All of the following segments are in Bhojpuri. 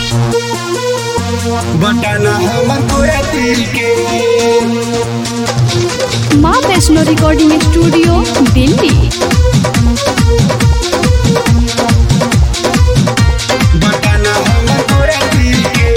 बटन हमर पूरा दिल के Maa Vaishno recording studio Delhi button हमर पूरा दिल के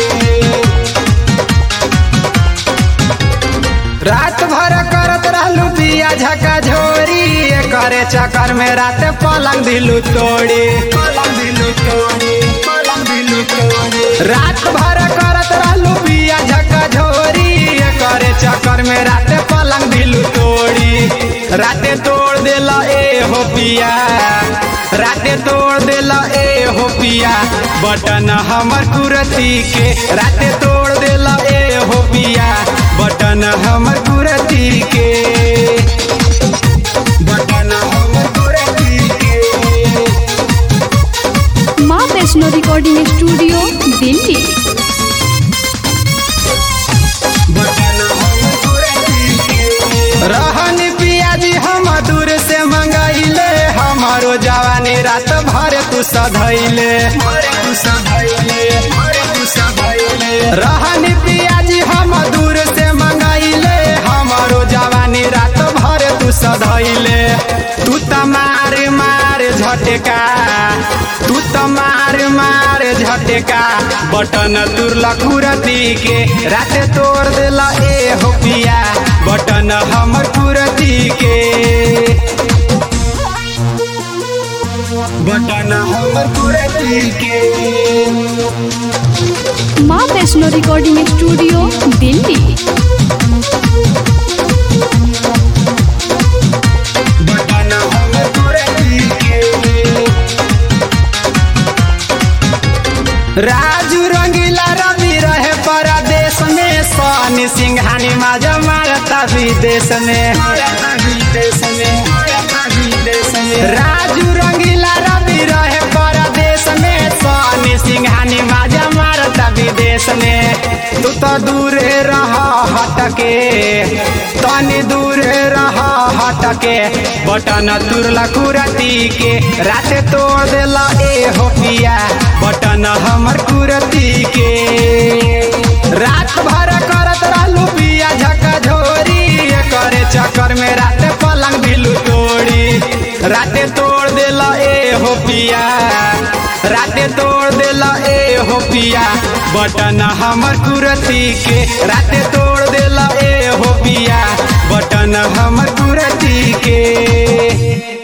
रात भर करत रहलू दिया झका झोरी करे चक्कर में रात पलंग दिलू तोड़ी पलंग दिलू तोड़ी पलंग दिलू तोड़ी रात भर करत रहलू दिया झका झोरी करे चक्कर में रात पलंग दिलू तोड़ी राते तोड़ देला ए हो पिया राते तोड़ देला ए हो पिया बटन हमर कुरती के राते तोड़ देला ए हो पिया बटन हमर कुरती के बटन हमर कुरती के Maa Vaishno recording studio Delhi button हमर कुरती के रहन पियाजी हम दूर से मंगाइले हमारो जवानी रात भर तू सधैले तू सधैले तू सधैले रहन पियाजी हम दूर से मंगाइले हमारो जवानी रात भर तू सधैले तू त मार मार झटका तू त मार मार झटका बटन तुरला कुरती के राते तोड़ देला ए हो पिया बटन हमर कुरती के बटन हमर कुरती के Maa Vaishno recording studio Delhi button हमर कुरती के राजू रंगीला रवि रहे परदेश में सोनी सिंघानी माजा मारता विदेश में विदेश में विदेश में राजू रंगीला रवि रहे परदेश में सोनी सिंघानी माजा मारता विदेश में तू तो दूर रह हटके तनी दूर रह हटके बटन तुरला कुरती के राते तोड़ देला ए हो पिया बटन हमर कुरती के रात भर करत रहलू पिया झका झोरी करे चक्कर में राते पलंग भिलू तोड़ी राते तोड़ देला ए हो पिया राते तोड़ देला ए हो पिया बटन हमर कुरती के राते तोड़ देला ए हो पिया बटन हमर कुरती के